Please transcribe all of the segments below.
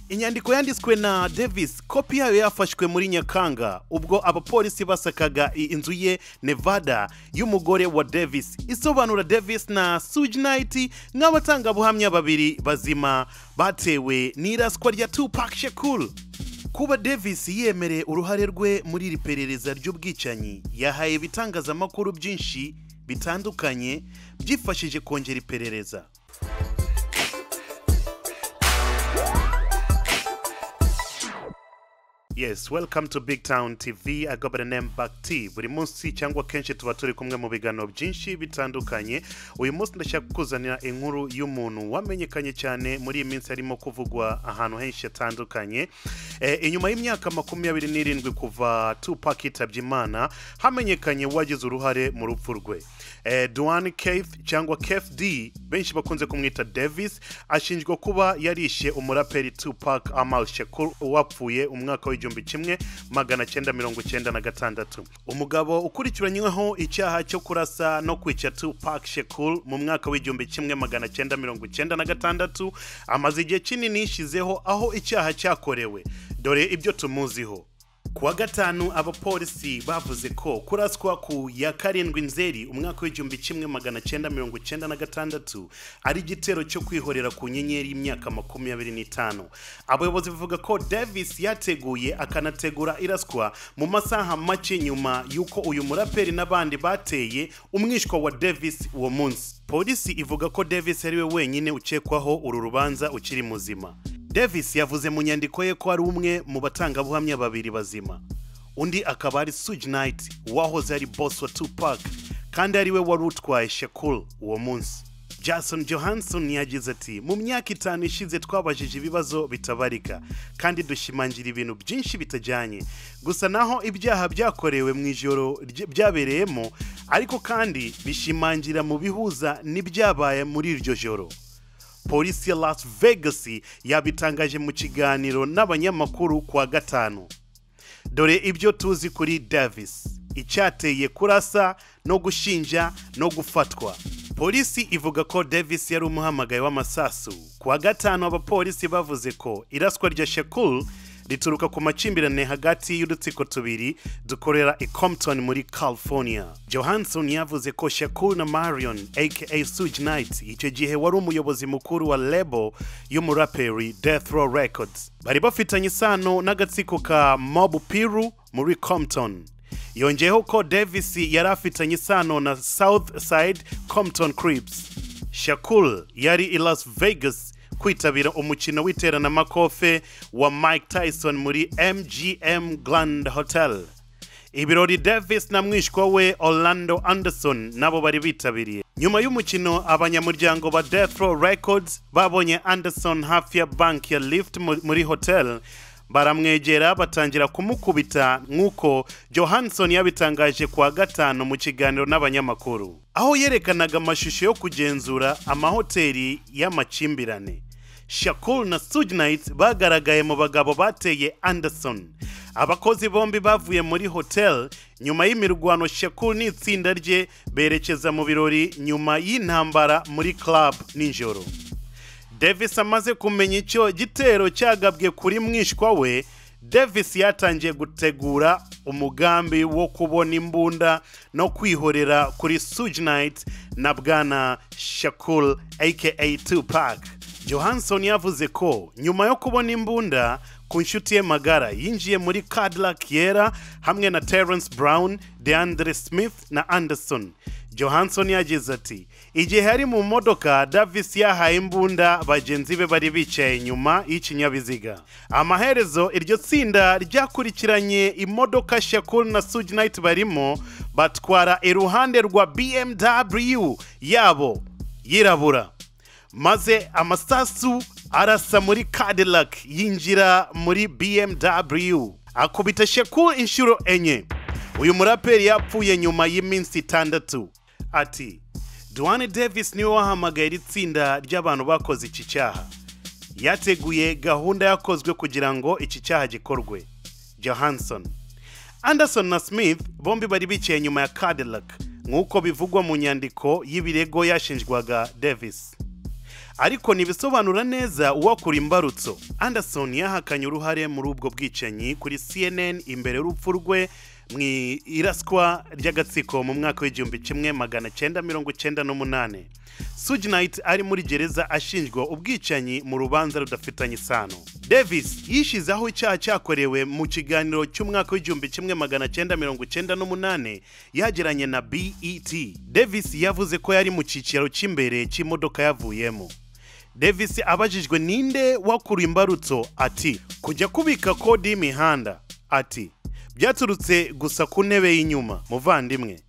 inyandiko yanditswe na davis kopi yayo yafashwe muri nyakanga ubwo abapolisi basakaga inzu ye nevada y'umugore wa davis isobanura davis na sujinayiti nk'abatangabuhamya babiri bazima batewe n'iraswa rya tupac shekuru kuba davis yemereye uruhare rwe muri iri perereza ry'ubwicanyi yahaye ibitangazamakuru byinshi bitandukanye byifashije kongera iperereza yes welcome to big town tv i go by the name bakti buri munsi cyangwa kenshi tuba turi kumwe mu biganiro byinshi bitandukanye uyu munsi ndashaka kukuzanira inkuru y'umuntu wamenyekanye cyane muri iyi minsi harimo kuvugwa ahantu henshi hatandukanye e, inyuma y'imyaka makumyabiri n'irindwi kuva tupac yitabye imana hamenyekanye uwagize uruhare mu rupfu rwe e, duane keith cyangwa keith d benshi bakunze kumwita davis ashinjwa kuba yarishe umuraperi tupac amal shakur wapfuye umwaka w'igihumbi igihumbi kimwe magana cyenda mirongo cyenda na gatandatu umugabo ukurikiranyweho icyaha cyo kurasa no kwica tupac shekul mu mwaka w'igihumbi kimwe magana cyenda mirongo cyenda na gatandatu amaze igihe kinini yishyizeho aho icyaha cyakorewe dore ibyo tumuziho kuwa gatanu abapolisi bavuze ko kuraswa ku ya karindwi nzeri umwaka w'igihumbi kimwe magana cyenda mirongo cyenda na gatandatu ari igitero cyo kwihorera ku nyenyeri y'imyaka makumyabiri n'itanu abayobozi bavuga ko davis yateguye akanategura iraswa mu masaha make nyuma y'uko uyu muraperi n'abandi bateye umwishywa wa davis uwo munsi polisi ivuga ko davis ari we wenyine ukekwaho uru rubanza ukiri muzima davis yavuze mu nyandiko ye ko ari umwe mu batangabuhamya babiri bazima undi akaba ari sujinayiti uwahoze ari boss wa tupac kandi ari we wari utwaye shekuru uwo munsi jason johansson yagize ati mu myaka itanu ishize twabajije ibibazo bitabarika kandi dushimangira ibintu byinshi bitajyanye gusa naho ibyaha byakorewe mu ijoro rye- byabereyemo ariko kandi bishimangira mu bihuza n'ibyabaye muri iryo joro polisi ya las vegas yabitangaje mu kiganiro n'abanyamakuru kuwa gatanu dore ibyo tuzi kuri davis icyateye kurasa no gushinja no gufatwa polisi ivuga ko davis yari umuhamagaye w'amasasu kuwa gatanu abapolisi bavuze ko iraswa rya shekul rituruka ku makimbirane hagati y'udutsiko tubiri dukorera i compton muri california johansson yavuze ko shekul na marion aka suge knight icyo gihe wari umuyobozi mukuru wa lebo y'umuraperi death row records bari bafitanye isano n'agatsiko ka mob piru muri compton yongeyeho ko davis yari afitanye isano na south side compton cribs shakul yari i las vegas kwitabira umukino w'iteramakofe wa mike tyson muri mgm grand hotel ibirori davis na mwishywa we orlando anderson nabo bari bitabiriye nyuma y'umukino abanyamuryango ba death row records babonye anderson hafi ya banki ya lift mu- muri hotel baramwegera batangira kumukubita nk'uko johansson yabitangaje kuwa gatanu mu kiganiro n'abanyamakuru aho yerekanaga amashusho yo kugenzura amahoteli y'amakimbirane shakul na sujinayiti bagaragaye mu bagabo bateye anderson abakozi bombi bavuye muri hotel nyuma y'imirwano shakul n'itsinda rye berekeza mu birori nyuma y'intambara muri club nijoro davis amaze kumenya icyo gitero cyagabwe kuri mwishywa we davis yatangiye gutegura umugambi wo kubona imbunda no kwihorera kuri sujinayiti na bwana shakul aka tupac johansson yavuze ko nyuma yo kubona imbunda ku nshuti ye magara yinjiye muri cadillac yera hamwe na terence brown deandre smith na anderson johansson yagize ati igihe ari mu modoka davis yahaye imbunda bagenzi be bari bicaye inyuma y'ikinyabiziga amaherezo iryo tsinda ryakurikiranye imodoka shakul na sujinayiti barimo batwara iruhande rwa bmw yabo yirabura maze amasasu arasa muri cadillac yinjira muri bmw akubita sheku inshuro enye uyu muraperi yapfuye nyuma y'iminsi itandatu ati duane davis niwe wahamagaye iri tsinda ry'abantu bakoze iki cyaha yateguye gahunda yakozwe kugira ngo iki cyaha gikorwe johansson anderson na smith bombi bari bicaye nyuma ya cadillac nk'uko bivugwa mu nyandiko y'ibirego yashinjwaga davis ariko ntibisobanura neza uwakura imbarutso anderson yahakanye uruhare muri ubwo bwicanyi kuri cnn imbere y'urupfu rwe mu iraswa ry'agatsiko mu mwaka w'igihumbi kimwe magana cyenda mirongo cyenda n'umunani sujinayiti ari muri gereza ashinjwa ubwicanyi mu rubanza rudafitanye isano davis yishyizeho icyaha cyakorewe mu kiganiro cy'umwaka w'igihumbi kimwe magana cyenda mirongo cyenda n'umunani yagiranye na bet davis yavuze ko yari mu cyiciro cy'imbere cy'imodoka yavuyemo davis abajijwe ninde wakura imbarutso ati kujya kubika kode y'imihanda ati byaturutse gusa ku ntebe y'inyuma muvandimwe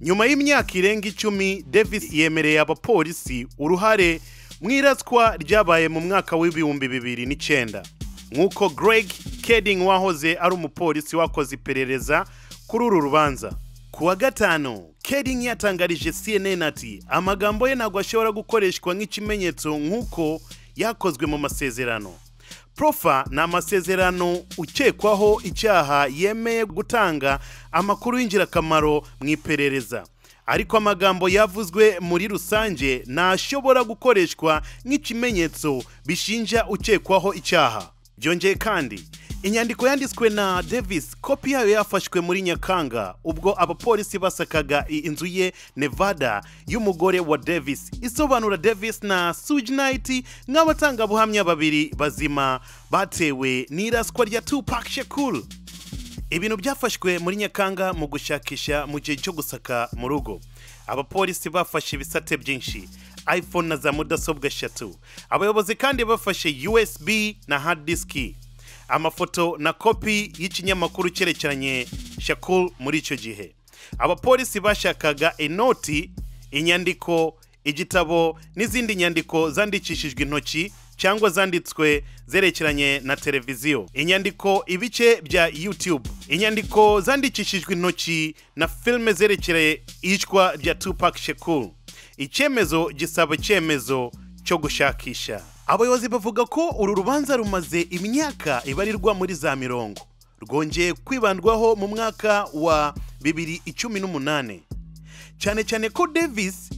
nyuma y'imyaka irenga icumi davis yemereye abapolisi uruhare mu iraswa ryabaye mu mwaka w'ibihumbi bibiri n'icyenda nk'uko greg keding wahoze ari umupolisi wakoze iperereza kuri uru rubanza ku wa gatanu keding yatangarije cnn ati amagambo ye ntabwo ashobora gukoreshwa nk'ikimenyetso nk'uko yakozwe mu masezerano profa ni amasezerano ukekwaho icyaha yemeye gutanga amakuru y'ingirakamaro mu iperereza ariko amagambo yavuzwe muri rusange ntashobora gukoreshwa nk'ikimenyetso bishinja ukekwaho icyaha byongeye kandi inyandiko yanditswe na davis kopi yayo yafashwe muri nyakanga ubwo abapolisi basakaga inzu ye nevada y'umugore wa davis isobanura davis na sujinayiti nk'abatangabuhamya babiri bazima batewe n'iraswa rya tupac shekuru ibintu byafashwe muri nyakanga mu gushakisha mu gihe cyo gusaka mu rugo abapolisi bafashe ibisate byinshi iphone na za mudasobwa eshatu abayobozi kandi bafashe usb na hard disk amafoto na kopi y'ikinyamakuru cyerekeranye shakul muri icyo gihe abapolisi bashakaga inoti inyandiko igitabo n'izindi nyandiko zandikishijwe intoki cyangwa zanditswe zerekeranye na televiziyo inyandiko ibice bya youtube inyandiko zandikishijwe intoki na filime zerekeye iyicwa rya tupac shekul icyemezo gisaba icyemezo cyo gushakisha abayobozi bavuga ko uru rubanza rumaze imyaka ibarirwa muri za mirongo rwongeye kwibandwaho mu mwaka wa 2018 cyane cyane ko davis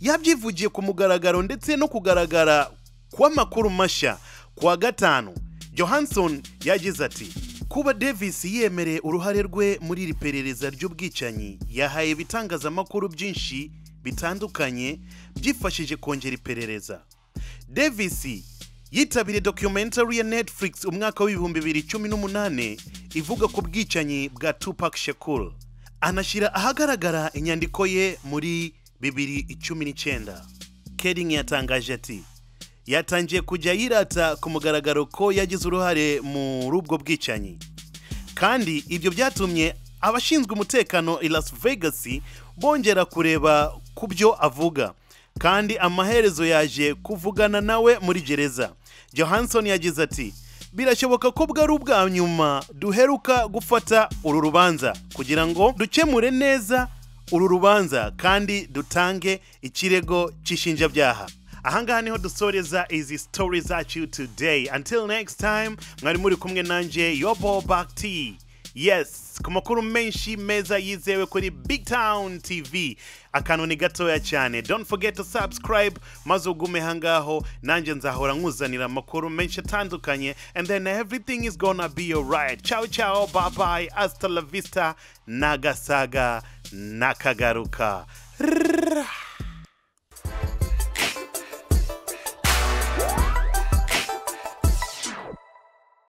yabyivugiye ku mugaragaro ndetse no kugaragara kw'amakuru mashya ku wa gatanu johansson yagize ati kuba davis yemereye uruhare rwe muri iri perereza ry'ubwicanyi yahaye ibitangazamakuru byinshi bitandukanye byifashije kongera iperereza davis yitabiriye documentary ya netflix umwaka w'ibihumbi bibiri cumi n'umunani ivuga ku bwicanyi bwa tupac shekul anashyira ahagaragara inyandiko ye muri bibiri icumi n'icyenda keding yatangaje ati yatangiye kujya yirata ku mugaragaro ko yagize uruhare muri ubwo bwicanyi kandi ibyo byatumye abashinzwe umutekano i las vegas bongera kureba ku byo avuga kandi amaherezo yaje kuvugana nawe muri gereza johansson yagize ati birashoboka ko bwari ubwa nyuma duheruka gufata uru rubanza kugira ngo dukemure neza uru rubanza kandi dutange ikirego cy'ishinjabyaha ahangaha niho dusoreza izi story zacu today until next time mwari muri kumwe nanjye yobo bakti yes ku makuru menshi meza yizewe kuri big town tv akantu ni gatoya cyane don't forget to subscribe maze ugume hangaho nanjye nzahora nkuzanira amakuru menshi atandukanye and then everything is gonna be alright ciao ciao bye bye hasta la vista nagasaga nakagaruka